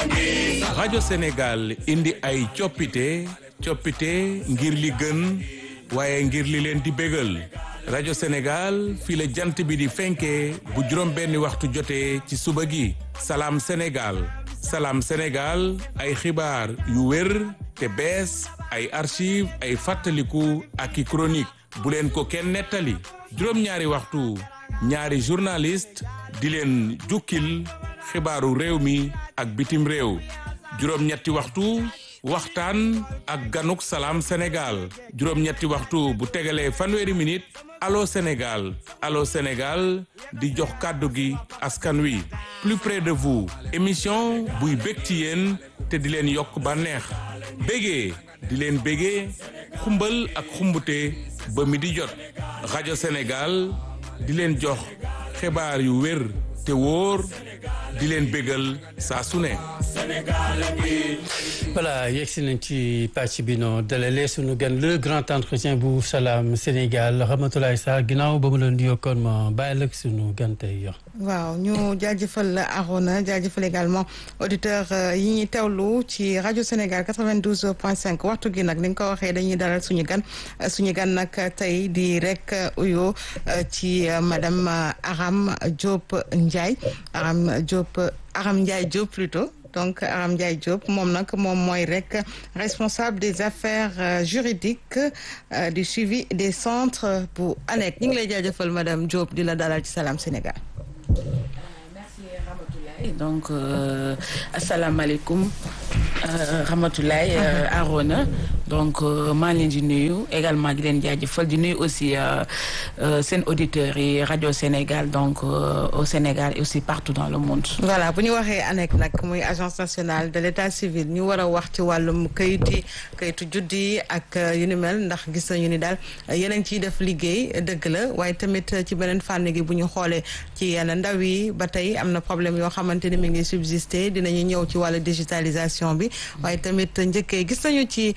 rajo Sénégal indi ay coppite coppite ngir li gën waaye ngir li leen di bégal rajo Sénégal fii la jant bi di fenkee bu juróom benni waxtu jotee ci suba gi salaam Sénégal salaam Sénégal ay xibaar yu wér te bees ay archive ay fàttaliku ak i chronique bu leen ko kenn nettali juróom-ñaari waxtu ñaari journaliste di leen jukkil xibaaru réew mi ak bitim réew juróom-ñetti waxtu waxtaan ak ganuk salaam Sénégal juróom-ñetti waxtu bu tegalee fanweeri minute allo Sénégal allo Sénégal di jox kàddu gi askan wi plus près de vous émission buy bég ci yéen te di leen yokk bànneex bégee di leen bégee xumbal ak xumbute ba mi di jot rajo Sénégal di leen jox xibaar yu wér te wóor di leen bégal saa su ne voilà yegsi nañ ci pàcc bi noo dalalee sunu gan le grand entretien bu salaam Sénégal Ramatoulaye Sarr ginnaaw ba mu leen di yokkoon ma bàyyi la sunu gan tey waaw ñu jaajëfal Arona jaajëfal également auditeur yi ñuy teewlu ci rajo Sénégal 92.5 waxtu gi nag ni nga ko waxee dañuy dalal suñu gan suñu gan nag tey di rek uyo ci madame Aram Diop Ndiaye Aram Diop Aram Ndiaye Diop plutôt donc Aram Ndiaye Diop moom nag moom mooy rek responsable des affaires juridiques du suivi des centres bu ANEC ñu ngi lay jaajëfal madame Diop di la dalal ci Salam Sénégal. donc euh, asalaamaaleykum euh, Ramatoulaye euh, Arona donc maa ngi leen di nuyu également di leen jaajëfal di nuyu aussi seen auditeurs yi rajo Sénégal donc au Sénégal et aussi partout dans le monde. voilà bu ñu waxee ANEC nag muy agence nationale de l'état civil ñu war a wax ci wàllum kayit yi kayitu juddi ak yu ni mel ndax gis nañu ni daal yeneen ciy def liggéey dëgg la waaye tamit ci beneen fànn gi bu ñu xoolee ci yenn ndaw yi ba tey am na problème yoo xamante ni mi ngi subsister dinañu ñëw ci wàllu digitalisation bi waaye tamit njëkkee gis nañu ci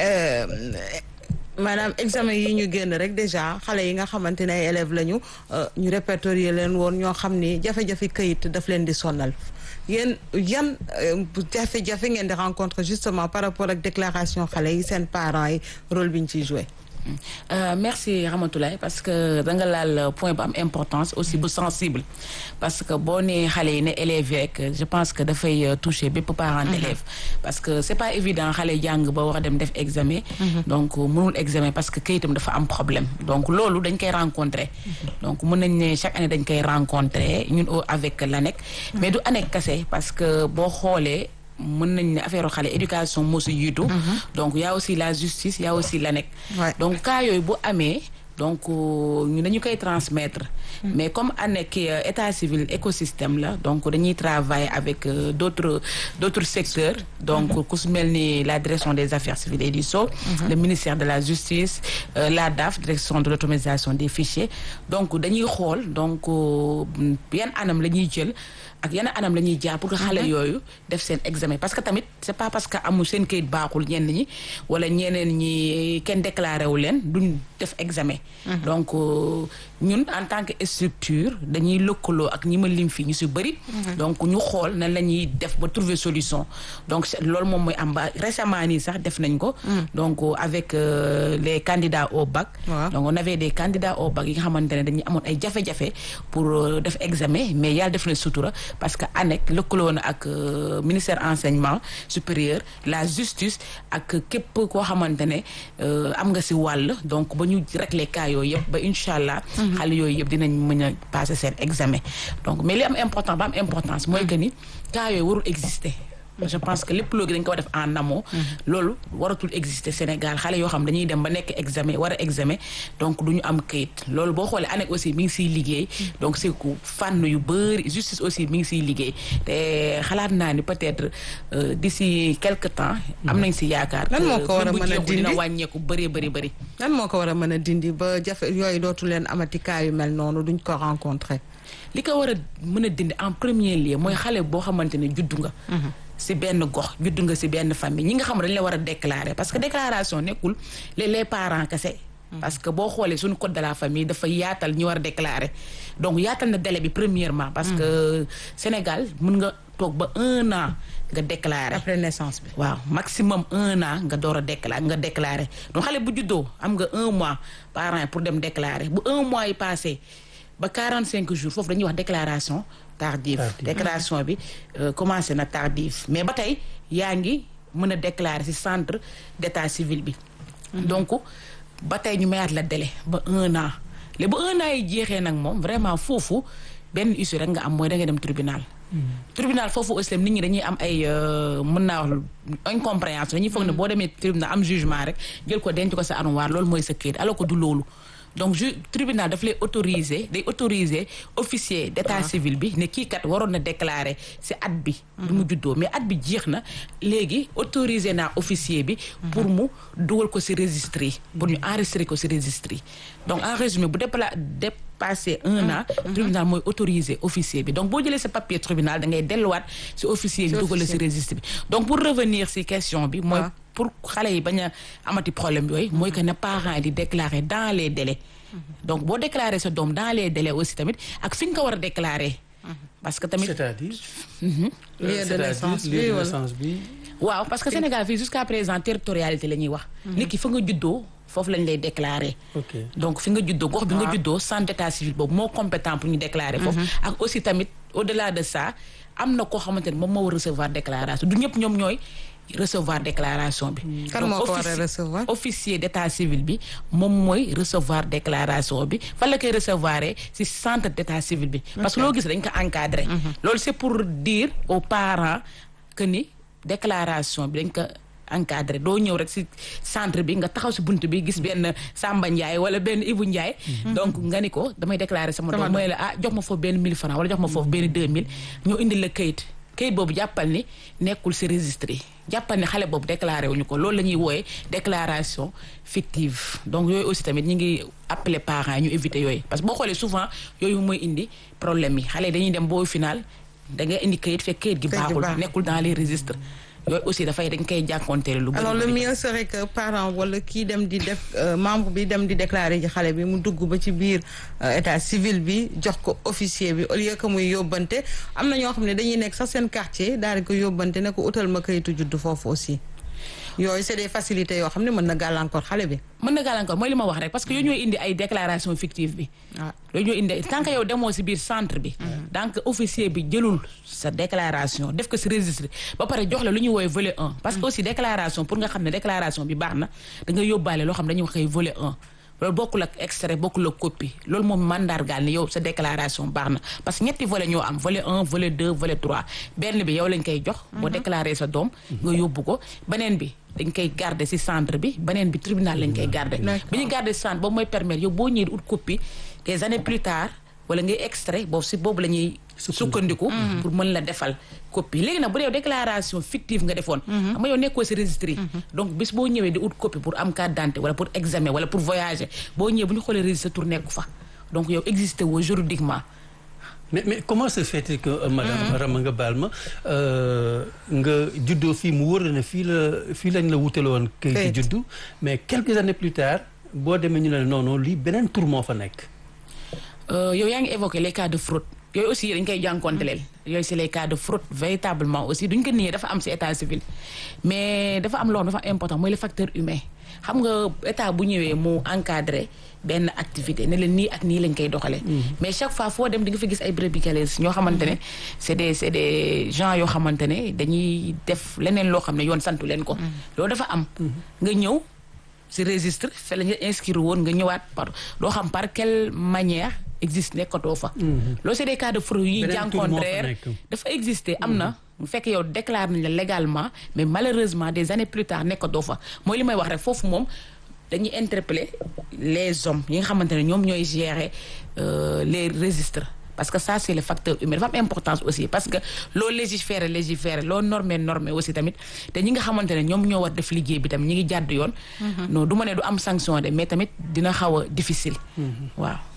maanaam examen yi ñu génn rek déjà xale yi nga xamante ne ay élèves lañu ñu répertorier leen woon ñoo xam ni jafe-jafe këyit daf leen di sonal yéen yan jafe-jafe ngeen di rencontre justement par rapport ak déclaration xale yi seen parents yi rôle bi ñu ciy joué. Euh, merci Ramatoulaye parce que da nga laal point bu am importance aussi bu sensible parce que boo nee xale yi ne élèves yeeg je pense que dafay toucher bépp parent d'élève parce que c'est pas évident xale jàng ba war a dem def examen donc mënul examen parce que kayitam dafa am problème donc loolu dañ koy rencontrer donc mën nañ ne chaque année dañ koy rencontrer ñun au avec l'ANEC mais du ANEC kese parce que boo xoolee mën nañ ne affaire xale éducation moo si jiitu donc y a aussi la justice y a aussi l'ANEC donc cas yooyu bu amee donc ñu dañu koy transmettre mais comme ANEC état civil écosystème la donc dañuy travailler avec d'autres d'autres secteurs donc ku su mel ni la direction des affaires civiles et du sceau le ministère de la justice la DAF direction de l'automatisation des fichiers donc dañuy xool donc yan anam la ñuy jël ak yenn anam la ñuy jaar pour que xale yooyu def seen examen parce que tamit c'est pas parce que amul seen kayit baaxul ñenn ñi wala ñeneen ñi kenn déclaré wu leen duñ def examen donc ñun en tant que structure dañuy lëkkaloo ak ñi ma lim fii ñu si bëri donc ñu xool nan la ñuy def ba trouver solution donc loolu moom mooy am ba récemment nii sax def nañ ko donc avec les candidats au bac donc on avait des candidats au bac yi nga xamante ne dañuy amoon ay jafe-jafe pour def examen mais yàlla def na sutura parce que ANEC lëkkaloo na ak ministère enseignement supérieur la justice ak képp koo xamante ne am nga si wàll donc ba ñu régler cas yooyu yëpp ba incha allah. xale yooyu yëpp dinañ mën a passer seen examen donc mais li am important ba am importance mooy que ni cas yooyu warul exister. je pense que lépp loo gi dañ ko war def en amont loolu waratul exister Sénégal xale yoo xam dañuy dem ba nekk examen war a examen donc du ñu am kayit loolu boo xoolee ANEC aussi mi ngi siy liggéey donc c'est ku fànn yu bëri justice aussi mi ngi siy liggéey te xalaat naa ni peut-être d'ici quelque temps am nañ si yaakaar lan moo ko war a mën a dindi dina wàññeeku bëree bëri bëri lan moo ko war a mën a dindi ba jafe yooyu dootu leen amati cas yu mel noonu duñ ko rencontrer li ko war a mën a dindi en premier lieu mooy xale boo xamante ne juddu nga si benn gox judd nga si benn famille ñi nga xam ne dañ la war a déclarer parce que déclaration nekkul les les parents kese. parce que boo xoolee suñu code de la famille dafa yaatal ñi war a déclarer donc yaatal na délai bi premièrement. parce que Sénégal mën nga toog ba un an nga déclarer. après naissance bi. waaw maximum un an nga door a déclarer nga déclarer donc xale bu juddoo am nga un mois parent pour dem déclarer bu un mois yi passé ba quarante cinq jours foofu dañuy wax déclaration tardive Tardive. déclaration bi euh, commencé na tardive mais ba tey yaa ngi mën a déclarer ci centre d'état civil bi donc ba tey ñu mayaat la délai ba un an léegi ba un an yi jeexee nag moom vraiment foofu benn issue rek nga am mooy da nga dem tribunal tribunal foofu aussi tam nit ñi dañuy am ay euh, mën naa wax incompréhension dañuy foog ne boo demee tribunal am jugement rek jël ko denc ko sa armoire loolu mooy sa kayit alors que du loolu donc ju tribunal daf lay autoriser day autoriser officier d'état civil bi ne kii kat waroon na déclarer ci at bi bi mu juddoo mais at bi jeex na léegi autoriser naa officier bi pour mu dugal ko ci registre yi pour ñu enregistrer ko ci registre yi donc en résumé bu dépla dépassé un an tribunal mooy autoriser officier bi donc boo jëlee sa papier tribunal da ngay delluwaat ci officier bi Ci dugal ci officier. registre bi donc pour revenir ci question bi mooy Ah. pour xale yi bañ a amati problème yooyu mooy que ne parents yi di déclarer dans les délais donc boo déclarer sa doom dans les délais aussi tamit ak fi nga ko war a déclarer parce que tamit c'est-à-dire. lieu de C'est-à-dire naissance lieu bi de wala. naissance bi. waaw parce que Sénégal fii jusqu'à présent territorialité la ñuy wax nit ki fa nga juddoo foofu lañ lay déclarer ok donc fi nga juddoo gox bi nga juddoo centre d'état civil boobu moo compétent pour ñu déclarer foofu ak aussi tamit au-delà de ça am na koo xamante ne moom moo war recevoir déclaration du ñëpp ñoom ñooy recevoir déclaration bi Kan Donc, moo ko war a offici- recevoir? officier d'état civil bi moom mooy recevoir déclaration bi fan la koy recevoir ci centre d'état civil bi parce que loo gis dañ ko encadrer loolu c'est pour dire aux parents que ni déclaration bi dañ ko encadré doo ñëw rek ci centre bi nga taxaw ci bunt bi gis benn Samba Ndiaye wala benn Ibou Ndiaye donc nga ni ko damay déclarer sama Sama doom mooy la ah jox ma foofu benn 1000 francs wala jox ma foofu benn 2000 ñoo indi la kayit kayit boobu jàppal ni nekkul ci registre yi jàppal ni xale boobu déclaré wuñu ko loolu la ñuy wooyee déclaration fictive donc yooyu aussi tamit ñi ngi appeler parents yi ñu éviter yooyu parce que boo xoolee souvent yooyu mooy indi problème yi xale yi dañuy dem boo final da nga indi kayit fekk kayit gi Kayit gi baaxul baaxul. nekkul dans les registres yooyu aussi dafay dañ koy jànkonteel lu bëri alors le bëri. mieux serait que parent wala kii dem di def euh, membre bi dem di déclarer ji xale bi mu dugg ba ci biir euh, état civil bi jox ko officier bi au lieu que muy yóbbante am na ñoo xam ne dañuy nekk sax seen quartier daal di ko yóbbante ne ko utal ma kayitu juddu foofu aussi yooyu c'est des facilités yoo xam ne mën na gàllankoor xale bi. mën na gàllankoor mooy li ma wax rek parce que yooyu ñooy indi ay déclaration fictive bi waaw yooyu ñooy indi tant que yow demoo si biir centre bi donc officier bi jëlul sa déclaration def ko si registre ba pare jox la lu ñuy woowee volet 1 parce que aussi déclaration pour nga xam ne déclaration bi baax na da nga yóbbaale loo xam ne dañuy waxee volet 1 loolu bokkul ak extrait bokkul ak copie loolu moom mandargaal ni yow sa déclaration baax na parce que ñetti volet ñoo am volet 1 volet 2 volet 3 benn bi yow lañ koy jox boo déclaré sa doom nga yóbbu ko beneen bi dañ koy garder ci centre bi beneen bi tribunal lañ koy garder D'accord. bi ñu garder ci centre boobu mooy permettre yow boo ñëwee di ut copie des années plus tard wala ngay extrait boobu ci boobu la ñuy sukkandiku pour mën la defal copie léegi nag bu dee déclaration fictive nga defoon xam nga yow nekkoo ci registre yi donc bis boo ñëwee di ut copie pour am carte d'identité wala pour examen wala pour voyager boo ñëwee bu ñu xoolee registre tour nekku fa donc yow existé woo juridiquement mais mais comment se fait-il que euh, madame Rama nga baal ma euh, nga juddoo fii mu wóor la ne fii la fii lañ la wutale woon kayit Kayit. juddu mais quelques années plus tard boo demee ñu ne la non non lii beneen tur moo fa nekk Euh, yow yaa ngi évoqué les cas de fraude yooyu aussi dañ koy jànkoonteleel yooyu c'est les cas de fraude véritablement aussi duñ ko niee dafa am ci état civil mais dafa am loo xam dafa important mooy le facteur humain xam nga état bu ñëwee mu encadré benn activité ne leen nii ak nii lañ koy doxalee mais chaque fois foo dem di nga fi gis ay brebis galeuses ñoo xamante ne c'est des c'est des gens yoo xamante ne dañuy def leneen loo xam ne yoon santu leen ko loolu dafa am nga ñëw ci registre fe la ñu inscrire woon nga ñëwaat par doo xam par quelle manière existe nekkatoo fa loolu c'est des cas de fraude yu ñuy Beneen tur moo fa jànkontrer nekk. dafa exister am na bu fekkee yow déclare nañ la légalement mais malheureusement des années plus tard nekkatoo fa mooy li may wax rek foofu moom dañuy interpeller les hommes yi nga xamante ne ñoom ñooy gérer euh, les registres parce que ça c'est le facteur humain dafa am importance aussi parce que loo légiférer légiférer loo normé normé aussi tamit te ñi nga xamante ne ñoom ñoo war def liggéey bi tamit ñi ngi jàdd yoon non du ma ne du am sanction de mais tamit dina xaw a difficile waaw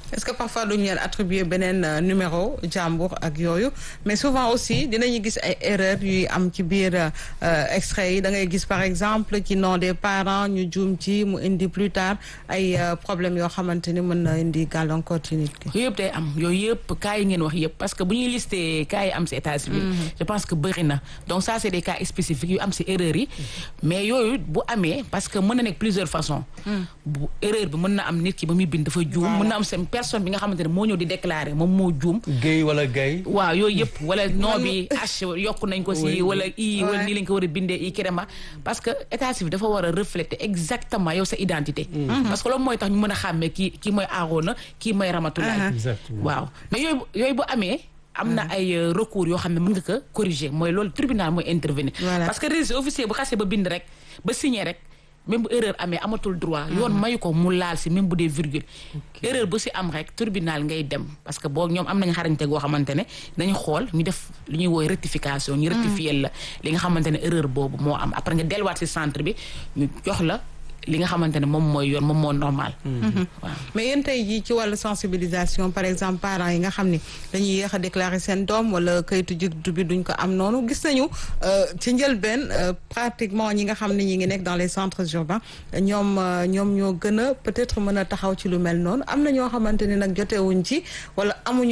est-ce que parfois duñu leen attribuer beneen numéro jàmbur ak yooyu mais souvent aussi dinañu gis ay erreurs yuy am ci biir extrait yi da ngay gis par exemple ci nom des parents ñu juum ci mu indi plus tard ay problèmes yoo xamante ni mën na indi gàllankoor ci nit ki. yooyu yëpp day am yooyu yëpp cas yi ngeen wax yëpp parce que bu ñuy lister cas yi am si état civil. je pense que bëri na donc ça c'est des cas spécifiques yu am si erreurs yi mais yooyu bu amee parce que mën na nekk plusieurs façons. bu erreur bi mën na am nit ki ba muy bind dafa juum. mën na am seen personne bi nga xamante ne moo ñëw di déclarer moom moo juum. Guèye wala Gaye. waaw yooyu yëpp wala nom bi H yokk nañ ko si wala i wala nii lañ ko war a bindee i kirema parce que état civil dafa war a refléter exactement yow sa identité. parce que loolu mooy tax ñu mën a xàmmee kii kii mooy Arona kii mooy Ramatoulaye. exactement waaw mais yooyu yooyu bu amee. am na ay recours yoo xam ne mën nga ko corriger mooy loolu tribunal mooy intervenir. parce que registre officier bu xasee ba bind rek ba signé rek. même bu erreur amee amatul droit yoon mayu ko mu laal si même bu dee virgule erreur bu si am rek tribunal ngay dem parce que boo ñoom am nañ xarañte goo xamante ne dañu xool ñu def lu ñuy woy rectification ñu rectifier la li nga xamante ne erreur boobu moo am après nga delluwaat si centre bi ñu jox la li nga xamante ne moom mooy yoon moom moo normal waaw mais yéen tey jii ci wàllu sensibilisation par exemple parents yi nga xam ni dañuy yéex a déclarer seen doom wala kayitu juddu bi duñ ko am noonu gis nañu ci njëlbeen pratiquement ñi nga xam ne ñi ngi nekk dans les centres urbains ñoom ñoom ñoo gën a peut-être mën a taxaw ci lu mel noonu am na ñoo xamante ni nag jotewuñ ci wala amuñu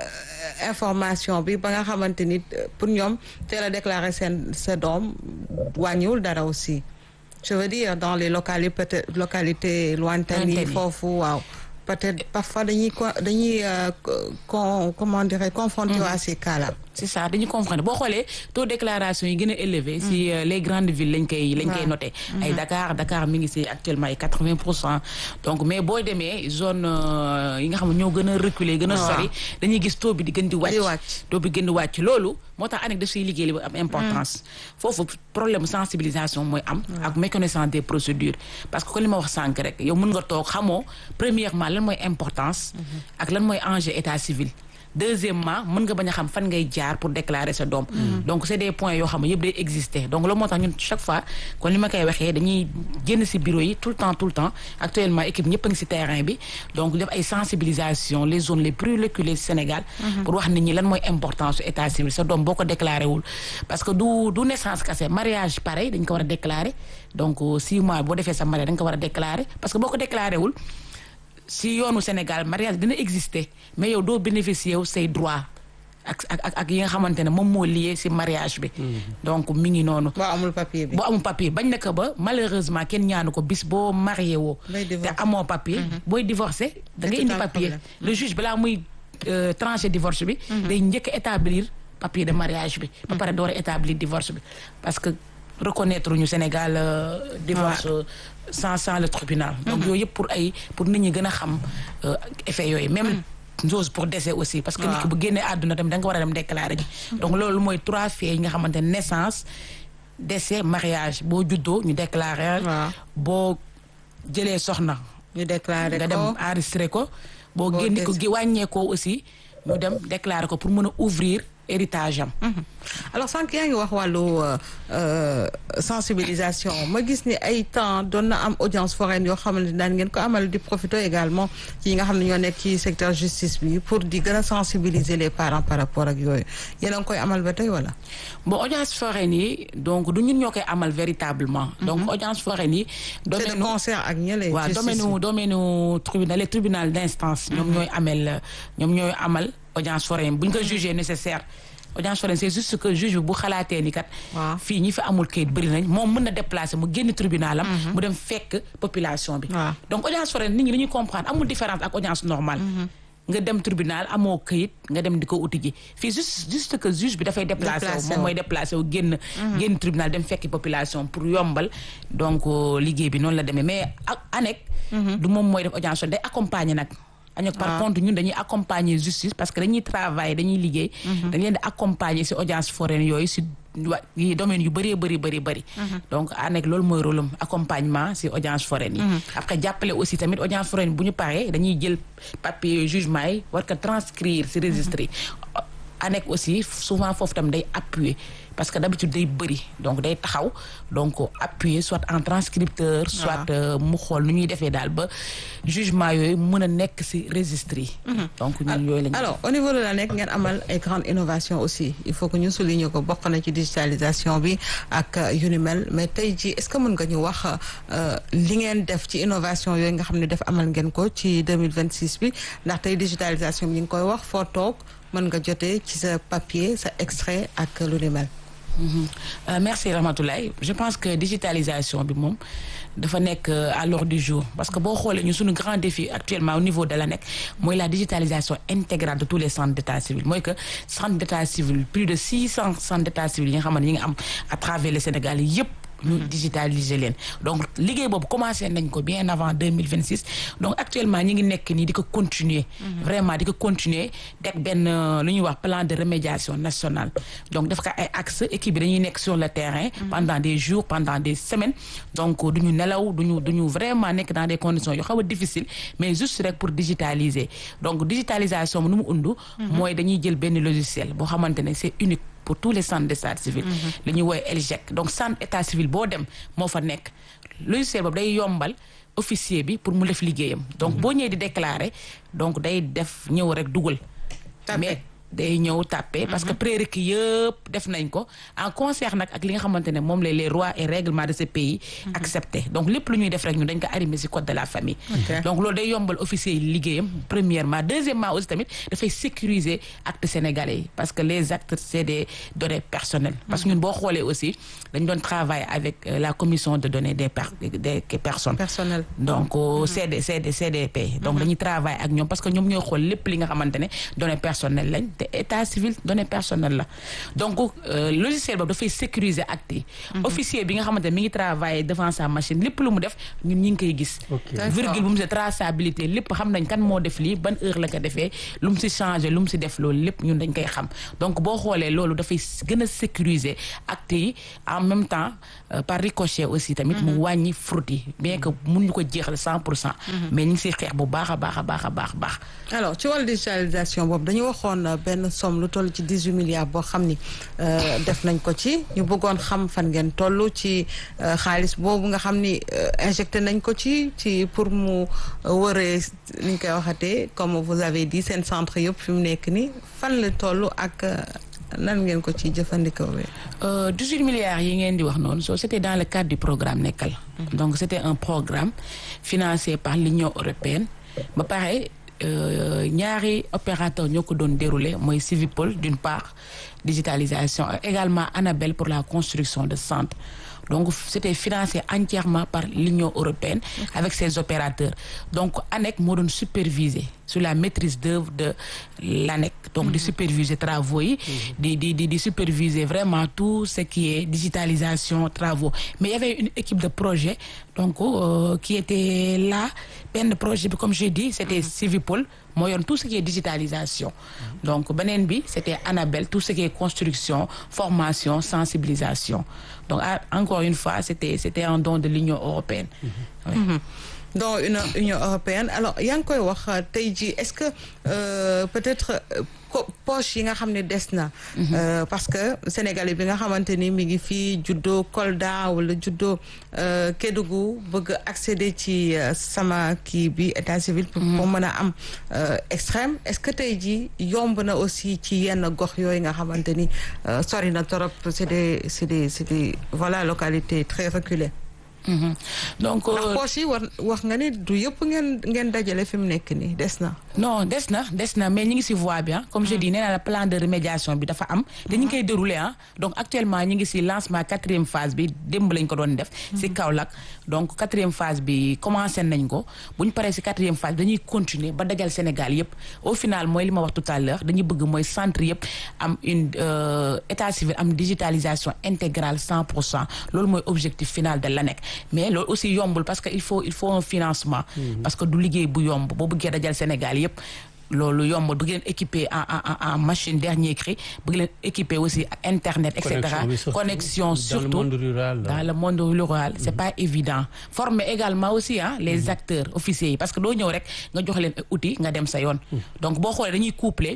information bi ba nga xamante ni pour ñoom teel a déclarer seen sa doom wàññiwul dara aussi je veux dire dans les localités peut-être localités lointaines yi foofu waaw peut-être parfois dañuy dañuy con comment dirais confronté à ces cas-là c'est ça dañuy confronté boo xoolee taux déclaration yi gën a élevé si les grandes villes lañ koy lañ koy noté ay Dakar Dakar mi ngi si actuellement ay quatre-vingts pour cent donc mais boo demee zone yi nga xam ne ñoo gën a reculer gën a sori dañuy gis taux bi di gën di wàcc taux bi gën di wàcc loolu moo tax ANEC daf siy liggéey li bu am importance foofu problème sensibilisation mooy am ak méconnaissance des procédures parce que ko li ma wax sànq rek yow mën nga toog xamoo premièrement lan mooy importance ak lan mooy enjeu état civil deuxièmement mën nga bañ a xam fan ngay jaar pour déclarer sa doom donc c'est des points yoo xam ne yëpp day exister donc loolu moo tax ñun chaque fois kon li ma koy waxee dañuy génn ci bureau yi tout le temps tout le temps actuellement équipe ñëpp a ngi ci terrain bi donc def ay sensibilisation les zones les plus reculées ci Sénégal pour wax nit ñi lan mooy importance su état civil sa doom boo ko déclaré wul parce que du du naissance kese mariage pareil dañ ko war a déclarer donc six mois boo defee sa mariage dañ ko war a déclarer parce que boo ko déclaré wul si yoonu Sénégal mariage dina exister mais yow doo bénéficier wu say droit ak ak ak yi nga xamante ne moom moo lié si mariage bi. donc mi ngi noonu. boo amul papier bi boo amul papier bañ na ko ba malheureusement kenn ñaanu ko bis boo marié woo. te amoo papier. booy divorcé da ngay indi papier. le juge balaa muy trancher divorce bi. day njëkk a établir papier de mariage bi. ba pare door a établir divorce bi parce que. reconnaître ñu Sénégal divorce sans sans le tribunal donc yooyu yëpp pour ay pour nit ñi gën a xam effet yooyu même chose pour décès aussi parce que nit ki bu génnee àdduna tamit da nga war a dem déclarer ji donc loolu mooy trois faits yi nga xamante ne naissance décès mariage boo juddoo ñu déclarer boo jëlee soxna ñu déclarer ko nga dem enregistrer ko boo génni ko wàññeekoo aussi ñu dem déclarer ko pour mën a ouvrir héritage am alors sànq yaa ngi wax wàllu sensibilisation ma gis ni ay temps doon na am audience foraine yoo xamante daan ngeen ko amal di profiter également ci nga xam ne ñoo nekk ci secteur justice bi pour di gën a sensibiliser les parents par rapport ak yooyu yéen a ngi koy amal ba tey wala. bon audience foraine yi donc du ñun ñoo koy amal véritablement. donc audience foraine yi. c'est de concert ak ñële. waaw domaine domaine tribunal les tribunal d'instance. ñoom ñooy amel ñoom ñooy amal audience foraine bu ñu ko jugé nécessaire. audience foraine c'est juste que juge bi bu xalaatee ni kat. fii ñi fi amul kayit bëri nañ moom mën na déplacer mu génn tribunal am. mu dem fekk population bi. donc audience foraine nit ñi dañuy comprendre amul différence ak audience normale. nga dem tribunal amoo kayit nga dem di ko uti ji fii juste juste que juge bi dafay déplacé wu moom mooy déplacé wu génn génn tribunal dem fekki population pour yombal donc liggéey bi noonu la demee mais ak ANEC du moom mooy def audience day accompagner nag añok par contre ñun dañuy accompagner justice parce que dañuy travailler dañuy liggéey dañ leen di accompagner ci audience foraine yooyu ci yi domaine yu bëree bëri bëri bëri donc ANEC loolu mooy rôle am accompagnement ci audience foraine yi après jàppale aussi tamit audience foraine bu ñu paree dañuy jël papier jugement yi war ko transcrire ci registre yi ANEC aussi souvent foofu tam day appuyer parce que d'habitude day bëri donc day taxaw donc appuyer soit en transcripteur soit mu xool nu ñuy defee daal ba jugement yooyu mën a nekk ci registre yi donc ñun yooyu lañu alors au niveau de la nekk ngeen amal ay grandes innovations aussi il faut que ñu souligner ko bokk na ci digitalisation bi ak yu ni mel mais tey jii est-ce que mën nga ñu wax li ngeen def ci innovation yooyu nga xam ne def amal ngeen ko ci 2026 bi ndax tey digitalisation bi ñu ngi koy wax foo toog mën nga jotee ci sa papier sa extrait ak lu ni mel Euh, merci Ramatoulaye je pense que digitalisation bi moom dafa nekk à l'ordre du jour parce que boo xoolee ñu suñu grand défi actuellement au niveau de la nekk mooy la digitalisation intégrale de tous les centres d'état civil mooy que centre d'état civil plus de six cents centres d'état civil yi nga xamante ñi nga am à travers le Sénégal yépp ñu digitaliser leen donc liggéey boobu commencé nañ ko bien avant 2026 donc actuellement ñi ngi nekk nii di ko continuer vraiment di ko continuer teg benn lu ñuy wax plan de remédiation nationale donc def ko ay axe équipe bi dañuy nekk sur le terrain pendant des jours pendant des semaines donc duñu nelaw duñu duñu vraiment nekk dans des conditions yu xaw a difficile mais juste rek pour digitaliser donc digitalisation nu mu undu mooy dañuy jël benn logiciel boo xamante ne c'est unique pour tous les centres d'état civil li ñuy woowee ELGEC donc centre état civil boo dem moo fa nekk logiciel boobu day yombal officier bi pour mu def liggéeyam donc boo ñëwee di déclarer donc day def ñëw rek dugal mais day ñëw tàppe parce que prérequis yëpp def nañ ko en concert nag ak li nga xamante ne moom la les lois et règlements de ce pays accepté donc lépp lu ñuy def rek ñu dañ ko arrimer ci code de la famille donc loolu day yombal officier yi liggéeyam premièrement deuxièmement aussi tamit dafay sécuriser actes sénégalais yi parce que les actes c'est des données personnelles parce que ñun boo xoolee aussi dañ doon travailler avec la commission de données des des personnes personnelles donc CD CD CDP donc dañuy travailler ak ñoom parce que ñoom ñooy xool lépp li nga xamante ne données personnelles lañ te état civil données personnelles la donc logiciel boobu dafay sécuriser actes yi officier bi nga xamante ne mi ngi travailler devant sa machine lépp lu mu def ñun ñi ngi koy gis virgule bu mu si traçabilité lépp xam nañ kan moo def lii ban heure la ko defee lu mu si changé lu mu si def loolu lépp ñun dañ koy xam donc boo xoolee loolu dafay gën a sécuriser actes yi en même temps par ricochet aussi tamit mu wàññi fraude yi bien que mun ñu ko jeexal cent pour cent mais ñu ngi siy xeex bu baax a baax a baax a baax baax alors ci wàllu digitalisation boobu dañu waxoon benn somme lu toll ci dix-huit milliards boo xam ni def nañ ko ci ñu bëggoon xam fan ngeen toll ci xaalis boobu nga xam ni injecté nañ ko ci ci pour mu wëree ni ñu koy waxatee comme vous avez dit seen centre yëpp fi mu nekk ni fan la toll ak nan ngeen ko ci jëfandikoo bi. 18 milliards yi ngeen di wax noonu so c'était dans le cadre du programme Nekkal. donc c'était un programme financé par l'Union européenne ba pare ñaari opérateur ñoo ko doon déroulé mooy Civipol d'une part digitalisation également Anabel pour la construction de centres donc c'était financé entièrement par l'Union européenne avec ses opérateurs donc ANEC moo doon superviser sur la maîtrise d'œuvre de l'ANEC donc di superviser travaux yi di di di di superviser vraiment tout ce qui est digitalisation travaux mais il y avait une équipe de projet donc euh, qui était là benn projet bi comme j'ai dit c'était Civipol moo yoon tout ce qui est digitalisation donc beneen bi c'était Anabel tout ce qui est construction formation sensibilisation donc encore une fois c'était c'était un don de l'Union européenne oui. donc une Union européenne alors yaa ngi koy wax tey jii est-ce que euh, peut-être poche yi nga xam ne des na euh, parce que sénégalais bi nga xamante ni mi ngi fii juddoo Kolda wala juddoo euh, Kédougou bëgg accéder ci sama kii bi état civil pour mën a am extrême est-ce que tey jii yomb na aussi ci yenn gox yooyu nga xamante ni sori na trop c'est des c'est des c'est des voilà localités très reculées Mmh. donc ndax poche yi war wax nga ni du yëpp ngeen ngeen dajale fi mu nekk nii des na. non des na des na mais ñu ngi ci voie bi ah. comme je dis nee naa la plan de remédiation bi dafa am. te ñu ngi koy dérouler ah donc actuellement ñu ngi ci lancement quatrième phase bi démb lañ ko doon def. ci Kaolack donc quatrième phase bi commencé nañ ko bu ñu paree ci quatrième phase bi dañuy continuer ba dajal Sénégal yëpp au final mooy li ma wax tout à l'heure dañuy bëgg mooy centre yëpp am une état civil am digitalisation intégrale cent pour cent loolu mooy objectif final de l'ANEC. mais loolu aussi yombul parce que il faut il faut un financement parce que du liggéey bu yomb boo bëggee dajal Sénégal yépp loolu yomb bëgg leen équiper en en en machine dernier cri bëgg leen équiper aussi internet et cetera connexion surtout dans le monde rural dans le monde rural c'est pas évident former également aussi ah les acteurs officiers yi parce que doo ñëw rek nga jox leen outils nga dem sa yoon donc boo xoolee dañuy coupler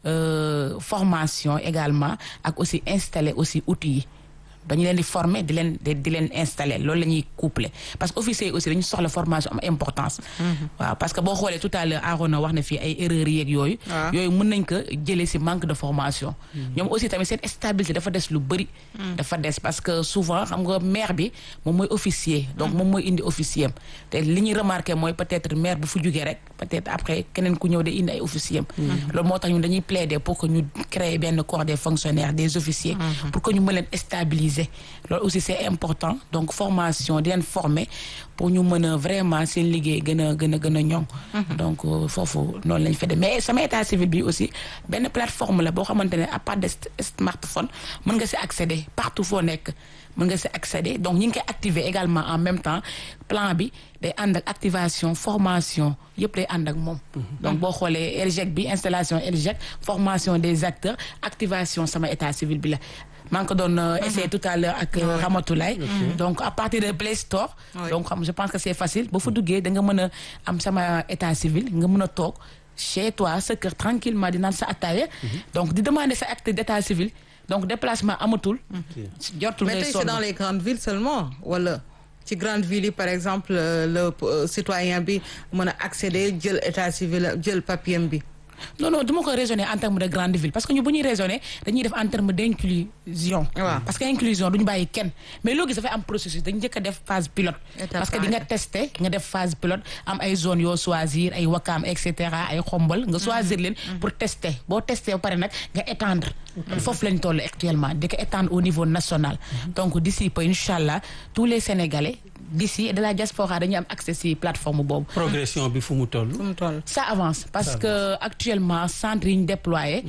euh, formation également ak aussi installer aussi outils yi dañu leen di former di leen di leen installer loolu la ñuy coupler parce que officiers yi aussi dañu soxla formation am importance. waaw parce que boo xoolee tout à l'heure Arona wax na fii ay erreurs yeeg yooyu. yooyu mën nañ ko jëlee ci manque de formation. ñoom aussi tamit seen stabilité dafa des lu bëri. dafa des parce que souvent xam nga maire bi moom mooy officier. donc moom mooy indi officier am te li ñuy remarqué mooy peut-être maire bu fu jugee rek peut-être après keneen ku ñëw de indi ay officier am. loolu moo tax ñun dañuy plaider pour que ñu créer benn corps des fonctionnaires des officiers. pour que ñu mën leen stabiliser. loolu aussi c'est important donc formation di leen former pour ñu mën a vraiment seen liggéey gën a gën a gën a ñoŋ donc foofu noonu lañ fa def mais sama état civil bi aussi benn plateforme la boo xamante ne à part de smartphone mën nga si accéder partout foo nekk mën nga si accéder donc ñi ngi koy activer également en même temps plan bi day ànd ak activation formation yëpp day ànd ak moom donc boo xoolee ELGEC bi installation ELGEC formation des acteurs activation sama état civil bi la maa ngi ko doon essayer tout à l'heure ak Ramatoulaye donc à partir de Play Store donc xam je pense que c'est facile ba fa duggee da nga mën a am sama état civil nga mën a toog chez toi sa kër tranquillement di naan sa attaaya donc di demander sa acte d'état civil donc déplacement amatul jortul mais tey c'est dans les grandes villes seulement wala ci grande ville yi par exemple le citoyen bi mën a accéder jël état civil jël papier bi non non du ma ko raisonner en terme de grande ville parce que ñu bu ñuy raisonner dañuy def en terme d'inclusion parce que inclusion duñu bàyyi kenn mais loo gis dafay am processus dañu njëkk a def phase pilote parce que di nga tester nga def phase pilote am ay zones yoo choisir ay wakaam et cetera ay xombal nga choisir leen pour tester boo tester ba pare nag nga étendre foofu lañ toll actuellement di ko étendre au niveau national donc d'ici peu inchallah tous les sénégalais d'ici et de la diaspora dañuy am accès ci plateforme boobu. progression bi fu mu toll. fu mu toll ça avance parce que actuellement centre yi ñu déployé.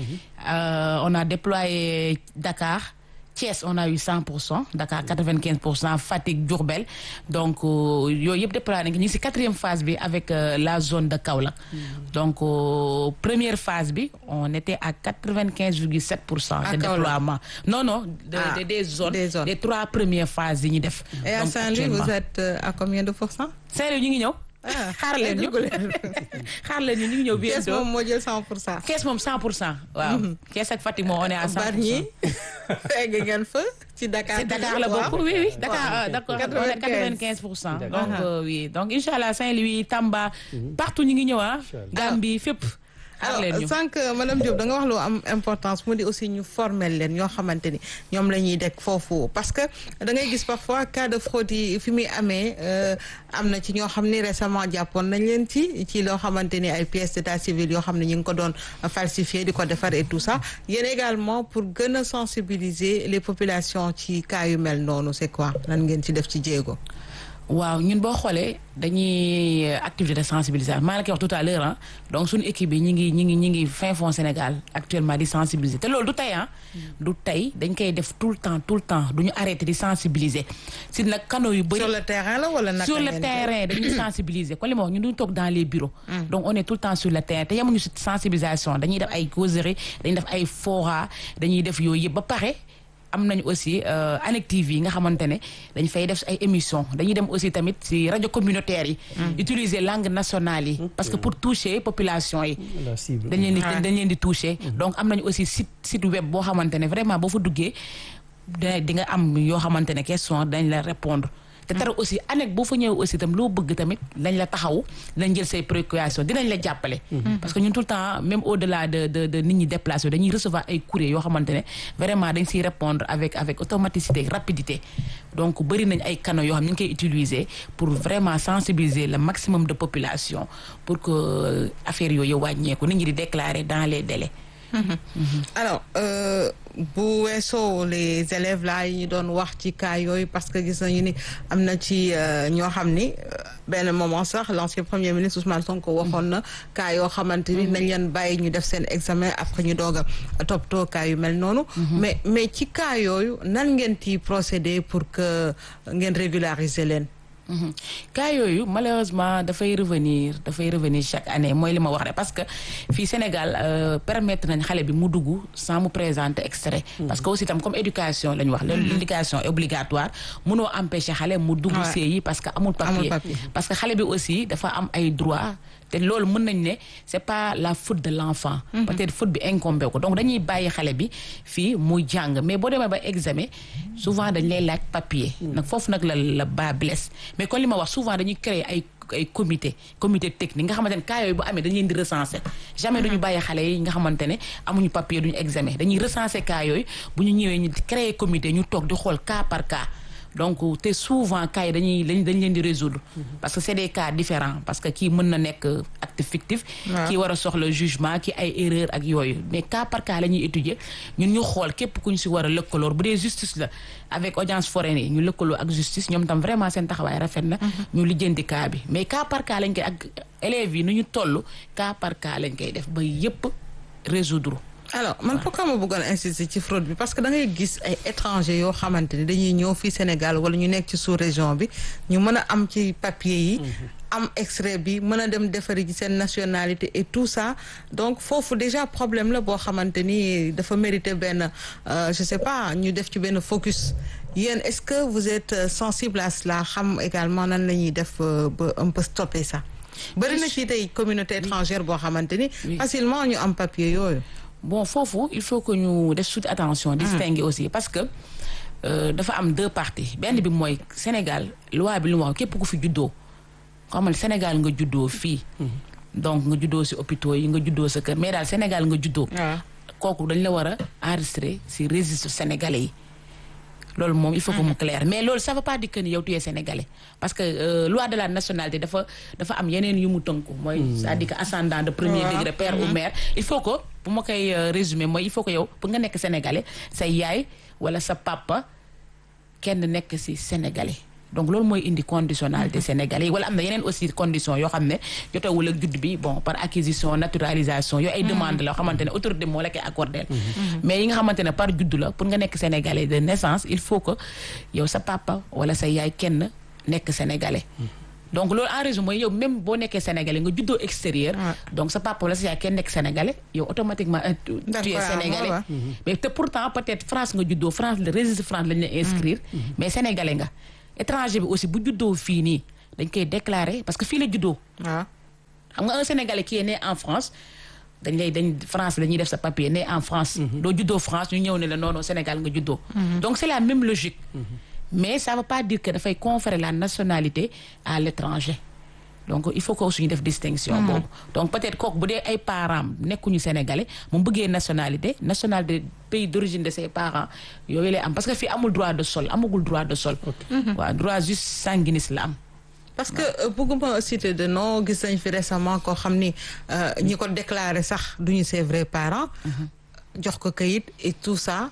on a déployé Dakar Thiès on a eu 100 pour cent Dakar 95 pour cent Fatick Diourbel donc yooyu yëpp déployé nañu ñu ngi ci quatrième phase bi avec la zone de Kaolack. donc première phase bi on était à 95 virgule 7 pour cent. de déploiement non non. de des zones des trois premières phases yi ñu def. et à Saint-Louis vous êtes à combien de pour cent. Saint-Louis ñu ngi ñëw. xaar leen ñu xaar leen ñu ñu ngi ñëw bientôt Thiès moom moo jël 100 pour cent. Thiès moom 100 pour cent waaw. Thiès ak Fatick moom on est à 100 pour cent. Bargny egg ngeen fa ci Dakar. ci Dakar la bokk oui oui Dakar d'accord on est 95 pour cent. donc oui donc incha allah Saint-Louis Tamba. partout ñu ngi ñëw ah. Gambie fépp. alors sànq madame Diop da nga wax lu am importance mu di aussi ñu former leen ñoo xamante ni ñoom la ñuy dekk foofu parce que da ngay gis parfois cas de fraude yi fi muy amee am na ci ñoo xam ni récemment jàppoon nañ leen ci ci loo xamante ni ay pièces d'état civil yoo xam ne ñu ngi ko doon falsifier di ko defar et tout ça yéen également pour gën a sensibiliser les populations ci cas yu mel noonu c'est quoi lan ngeen ci def ci jéego. waaw ñun boo xoolee dañuy activité de sensibilisation maa ngi koy wax tout à l'heure ah donc suñu équipe yi ñi ngi ñi ngi ñi ngi fin fond Sénégal actuellement di sensibiliser te loolu du tey ah du tey dañ koy def tout le temps tout le temps du ñu arrêté di sensibiliser si nag canaux yu bëri sur le terrain la wala naka sur le terrain dañuy sensibiliser kon li ma wax ñun duñu toog dans les bureaux donc on est tout le temps sur le terrain te yemuñu si sensibilisation dañuy def ay causeries dañuy def ay fora dañuy def yooyu yëpp ba pare am nañu aussi Anek TV yi nga xamante ne dañ fay def ay émissions dañuy dem aussi tamit ci rajo communautaire yi. utiliser langue nationale yi. parce que pour toucher population yi. dañ leen di dañ leen di toucher. donc am nañu aussi site site web boo xamante ne vraiment boo fa duggee di nga am yoo xamante ne question dañ la répondre te tara aussi anek boo fa ñëwee aussi tam loo bëgg tamit dañ la taxaw dinañ jël say préoccupations dinañ la jàppale parce que ñun tout le temps même au delà de de de nit ñi déplacé dañuy recevoir ay courrier yoo xamante ne vraiment dañ siy répondre avec avec automaticité rapidité donc bëri nañ ay canaux yoo xam ñu ngi koy utiliser pour vraiment sensibiliser le maximum de population pour que affaire yooyu wàññeeku nit ñi di déclarer dans les délais alors bu weesoo les élèves là yi ñu doon wax ci cas yooyu parce que gis nañu ni am na ci ñoo xam ni benn moment sax l'ancien premier ministre Ousmane Sonko waxoon na cas yoo xamante ni nañ leen bàyyi ñu def seen examen après ñu doog a toppatoo cas yu mel noonu. mais mais ci cas yooyu nan ngeen ci procéder pour que ngeen régulariser leen. cas yooyu malheureusement dafay revenir dafay revenir chaque année mooy li ma wax rek parce que fii Sénégal permettre nañ xale bi mu dugg sans mu présenter extrait parce que aussi tam comme éducation la ñu wax l'éducation est obligatoire mënoo empêcher xale mu dugg séy yi parce que amul papier parce que xale bi aussi dafa am ay droit te loolu mën nañ ne c'est pas la faute de l'enfant peut-être faute bi incombé ko donc dañuy bàyyi xale bi fii muy jàng mais boo demee ba examen souvent dañ lay laaj papier nag foofu nag la la bas blesse mais kon li ma wax souvent dañuy créer ay ay comité comité technique nga xamante ne cas yooyu bu amee dañu leen di recenser jamais duñu bàyyi xale yi nga xamante ne amuñu papier duñu examen dañuy recenser cas yooyu bu ñu ñëwee ñu créer comité ñu toog di xool cas par cas donc te souvent cas yi dañuy dañ dañ leen di résoudre parce que c'est des cas différents parce que kii mën na nekk acte fictif kii war a soxla jugement kii ay erreur ak yooyu mais cas par cas la ñuy étudier ñun ñu xool képp ku ñu si war a lëkkaloor bu dee justice la avec audience foraine yi ñu lëkkaloo ak justice ñoom tam vraiment seen taxawaay rafet na ñu lijjanti cas bi mais cas par cas lañ koy ak élèves yi nu ñu toll cas par cas lañ koy def ba yépp résoudre alors man pourquoi ma bëggoon insister ci fraude bi parce que da ngay gis ay étrangers yoo xamante ni dañuy ñëw fii Sénégal wala ñu nekk ci sous-région bi ñu mën a am ci papier yi am extrait bi mën a dem defari ci seen nationalité et tout ça donc foofu déjà problème la boo xamante ni dafa mériter benn je sais pas ñu def ci benn focus yéen est-ce que vous êtes sensible à cela xam également nan la ñuy def ba un peu stopper ça bëri na ci tey communauté étrangère boo xamante ni facilement ñu am papier yooyu bon foofu il faut que ñu def suite attention distinguer aussi parce que dafa am deux parties benn bi mooy Sénégal loi bi lu mu wax képp ku fi juddoo xamal Sénégal nga juddoo fii donc nga juddoo ci hôpitaux yi nga juddoo sa kër mais daal Sénégal nga juddoo kooku dañ la war a enregistrer ci registre sénégalais yi loolu moom il faut que mu clair mais loolu ça veut pas dire que ni yow tu es sénégalais parce que euh, loi de la nationalité dafa dafa am yeneen yu mu tënku mooy c'est-à-dire que ascendant de premier degré père ou mère il faut que bu ma koy résumer mooy il faut que yow pour nga nekk sénégalais sa yaay wala sa papa kenn nekk ci sénégalais donc loolu mooy indi conditionnalité sénégalais wala am na yeneen aussi condition yoo xam ne jotewul ak judd bi bon par acquisition naturalisation yooyu ay demande la yoo xamante ne autorité moo la koy accordé mais yi nga xamante ne par judd la pour nga nekk sénégalais de naissance il faut que yow sa papa wala sa yaay kenn nekk sénégalais donc loolu en résumé mooy yow même boo nekkee sénégalais nga juddoo extérieur donc sa papa wala sa yaay kenn nekk sénégalais yow automatiquement tu es sénégalais mais te pourtant peut-être France nga juddoo France le registre France lañ la inscrire mais sénégalais nga étranger bi aussi bu juddoo fii nii dañ koy déclarer parce que fii la juddoo waaw xam nga un sénégalais qui est né en France dañ lay dañ France la ñuy def sa papier né en France doo juddoo France ñu ñëw ne la non non Sénégal nga juddoo donc c'est la même logique mais ça veut pas dire que dafay conférer la nationalité à l'étranger donc il faut que aussi ñu def distinction boobu donc peut-être kooku bu dee ay parents nekkuñu sénégalais mu bëggee nationalité nationalité pays d'origine de ses parents yooyu lay am parce que fii amul droit de sol amagul droit de sol waaw droit juste sanguinis la am parce que bëgguma citer de nom gis nañ fi récemment koo xam ni ñi ko déclaré sax duñu ses vrais parents jox ko kayit et tout ça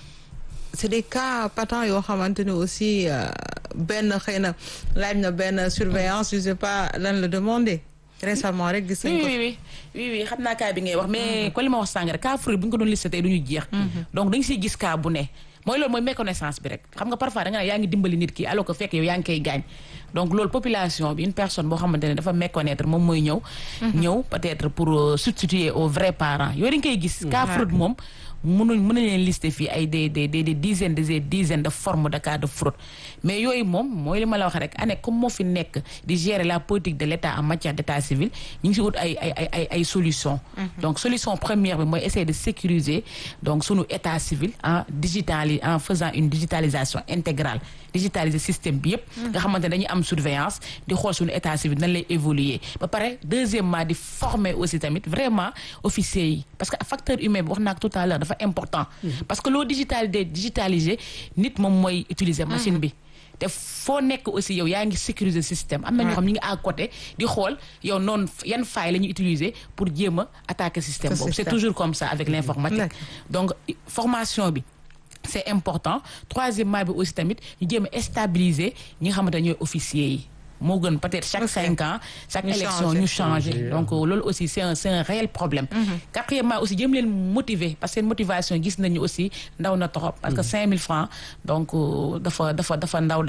c'est des cas patents yoo xamante ni aussi benn xëy na laaj na benn surveillance je sais pas lan la demander récemment rek gis nañ ko oui oui oui oui xam naa cas bi ngay wax mais ko li ma wax sànq rek cas fruit bu ñu ko doon listé tey du ñu jeex donc dañu siy gis cas bu ne mooy loolu mooy méconnaissance bi rek xam nga parfois da nga ne yaa ngi dimbali nit ki alors que fekk yow yaa ngi koy gaañ donc loolu population bi une personne boo xamante ne dafa méconnaître moom mooy ñëw ñëw peut-être pour substituer aux vrais parents yooyu dañ koy gis cas fraude moom mënuñ mën nañ leen lister fii ay des des des dizaines des dizaines de formes de cas de fraude mais yooyu moom mooy li ma la wax rek année comme moo fi nekk di gérer la politique de l'État en matière d'état civil ñu ngi si wut ay ay ay ay ay solutions. donc solution première bi mooy essayer de sécuriser donc sunu état civil en digitali en faisant une digitalisation intégrale digitaliser système bi yëpp. nga xamante ne dañuy am surveillance di xool sunu état civil nan lay évoluer ba pare deuxièmement di former aussi tamit vraiment officiers yi parce que facteur humain bi wax naa ko tout à l'heure dafa important parce que loo digitalisé digitalisé nit moom mooy utiliser machine bi te foo nekk aussi yow yaa ngi sécuriser système am na ñoo xam ñu ngi à côté di xool yow noonu yan faille la ñuy utiliser pour jéem a attaquer système boobu c'est toujours comme ça avec l'informatique donc formation bi c'est important troisièmement bi aussi tamit ñu jéem a stabiliser ñi nga xamante ne ñooy officiers yi moo gën peut-être chaque cinq ans chaque élection ñu changer donc loolu aussi c'est un c'est un réel problème quatrièmement aussi jëm leen motiver parce que seen motivation gis nañu aussi ndaw na trop parce que cinq mille francs donc dafa dafa dafa ndaw daal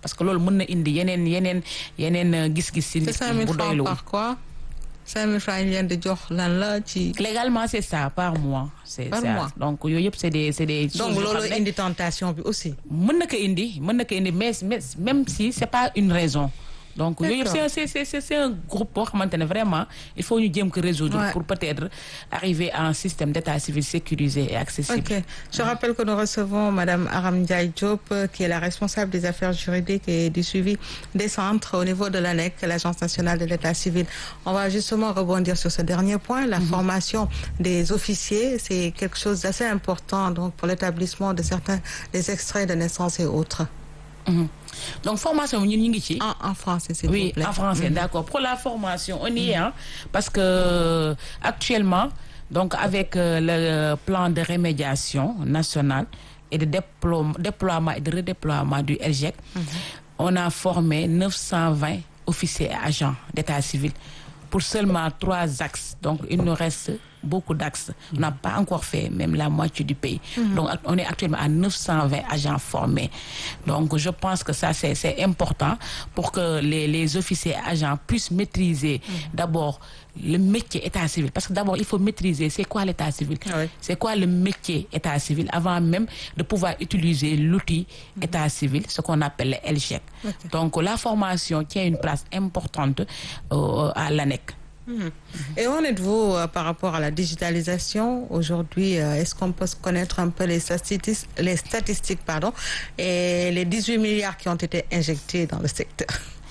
parce que loolu mën na indi yeneen yeneen yeneen gis-gis si nit cinq mille bu francs doylu par quoi cinq mille francs yi leen di jox lan la ci légalement c'est ça par mois c'est Par ça mois. donc yooyu yëpp c'est des c'est des donc choses yoo loolu xam ne indi tentation bi aussi mën na ko indi mën na ko indi mais mais même si c'est pas une raison donc yooyu yëpp D'accord. c'est c'est c'est c'est un groupe boo xamante ne vraiment il faut ñu jéem ko résoudre Ouais. pour peut-être arriver à un système d'état civil sécurisé et accessible Ok. Je rappelle que nous recevons Madame Aram Ndiaye Diop, euh, qui est la responsable des affaires juridiques et du suivi des centres au niveau de l'ANEC, l'Agence nationale de l'état civil. On va justement rebondir sur ce dernier point. La formation des officiers, c'est quelque chose d'assez important donc pour l'établissement de certains des extraits de naissance et autres. Mhm. donc formation bi ñun ñu ngi ci En, en français, s'il oui vous plaît. en français d'accord pour la formation on y est hein, parce que actuellement donc avec euh, le plan de rémédiation national et de déploiement, déploiement et de redéploiement du LGEC on a formé 920 officiers et agents d'état civil pour seulement trois axes donc il nous reste beaucoup d'axes on n'a pas encore fait même la moitié du pays donc act- on est actuellement à 920 agents formés donc je pense que ça c'est c'est important pour que les les officiers et agents puissent maîtriser d'abord le métier état civil parce que d'abord il faut maîtriser c'est quoi l'état civil Oui. c'est quoi le métier état civil avant même de pouvoir utiliser l'outil état civil ce qu'on appelle le LGEC Ok. donc la formation tient une place importante euh, à l'ANEC Et où en êtes-vous euh, par rapport à la digitalisation aujourd'hui euh, Est-ce qu'on peut se connaître un peu les statistiques, les statistiques pardon, et les 18 milliards qui ont été injectés dans le secteur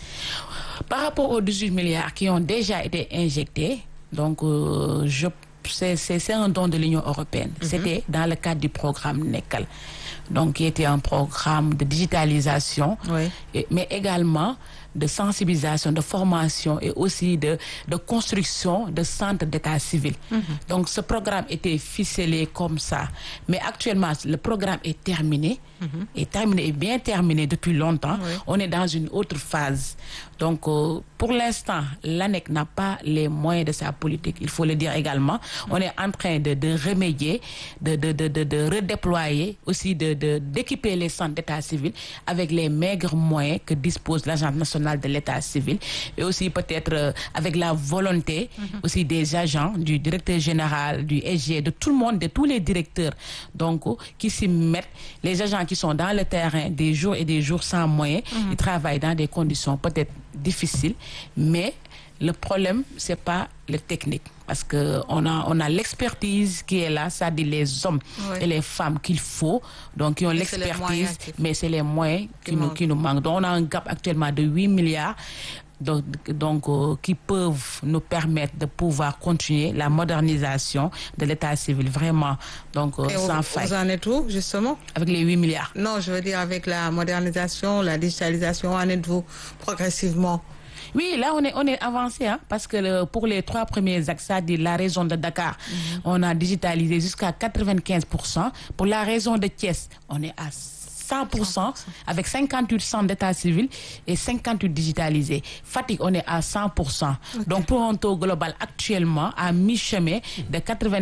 Par rapport aux 18 milliards qui ont déjà été injectés, donc euh, je c'est c'est c'est un don de l'Union européenne. C'était dans le cadre du programme NECAL. Donc qui était un programme de digitalisation Oui. et- mais également de sensibilisation, de formation et aussi de, de construction de centres d'état civil. Donc ce programme était ficelé comme ça. Mais actuellement, le programme est terminé, est terminé, est bien terminé depuis longtemps. Oui. On est dans une autre phase. Donc euh, pour l'instant, l'ANEC n'a pas les moyens de sa politique, il faut le dire également. On est en train de, de remédier, de, de, de, de, de redéployer, aussi de, de, d'équiper les centres d'état civil avec les maigres moyens que dispose l'Agence nationale de l'état civil et aussi peut-être euh, avec la volonté aussi des agents, du directeur général, du SG, de tout le monde, de tous les directeurs donc euh, qui s'y mettent, les agents qui sont dans le terrain des jours et des jours sans moyens, ils travaillent dans des conditions peut-être difficiles, mais le problème, c'est pas le technique. Parce que on a, on a l'expertise qui est là, ça dit les hommes Oui. et les femmes qu'il faut, donc qui ont Mais c'est les l'expertise, moyens qu'il faut. mais c'est les moyens qui, Qui nous, manquent. qui nous manquent. Donc on a un gap actuellement de 8 milliards. Donc, donc euh, qui peuvent nous permettre de pouvoir continuer la modernisation de l'état civil vraiment donc euh, Et vous, sans faille vous en êtes où justement avec les 8 milliards. Non, je veux dire avec la modernisation, la digitalisation, où en êtes-vous progressivement Oui, là, on est, on est avancé, hein, parce que le- pour les trois premiers axes, c'est-à-dire la région de Dakar, on a digitalisé jusqu'à 95%. Pour la région de Thiès, on est à 100%, avec 58 centres d'état civil et 58 digitalisés. Fatigue, on est à 100%. Donc, pour un taux global actuellement à mi-chemin de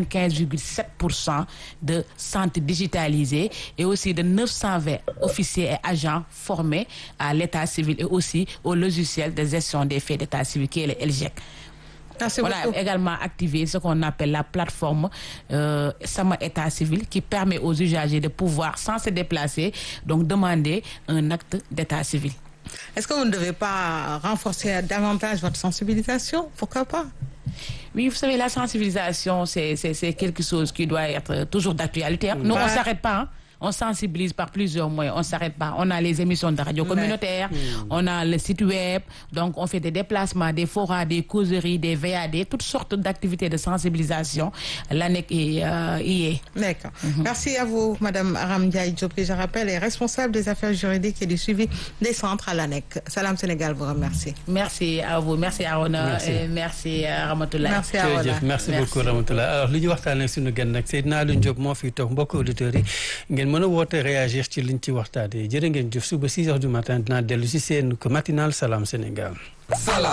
95,7% de centres digitalisés et aussi de 920 officiers et agents formés à l'état civil et aussi au logiciel de gestion des faits d'état civil qui est le LGEC. Merci On a beaucoup. également activé ce qu'on appelle la plateforme euh, Sama État civil qui permet aux usagers de pouvoir, sans se déplacer, donc demander un acte d'état civil. Est-ce que vous ne devez pas renforcer davantage votre sensibilisation Pourquoi pas Oui, vous savez, la sensibilisation, c'est c'est- c'est quelque chose qui doit être toujours d'actualité. hein. Nous, on Ouais. ne s'arrête pas. hein. On sensibilise par plusieurs moyens. On ne s'arrête pas. On a les émissions de radio communautaire, on a le site web, donc on fait des déplacements, des forats, des causeries, des VAD, toutes sortes d'activités de sensibilisation. L'ANEC est, euh, y est. D'accord. Merci à vous, Madame Aram Ndiaye Diop, qui, je rappelle, est responsable des affaires juridiques et du suivi des centres à l'ANEC. Salam Sénégal vous remercie. Merci à vous. Merci Arona. Merci. Et merci à Ramatoulaye. Merci à vous. jërëjëf merci beaucoup Ramatoulaye alors li ñu waxtaanee suñu gan nag Seydina Alioune Diop moo fi toog mbokk auditeurs yi ngeen mën a woote réagir ci liñ ci waxtaanee jërë ngeen jëf suba 6 heures du matin dinaa dellu si seen matinal Salam Sénégal.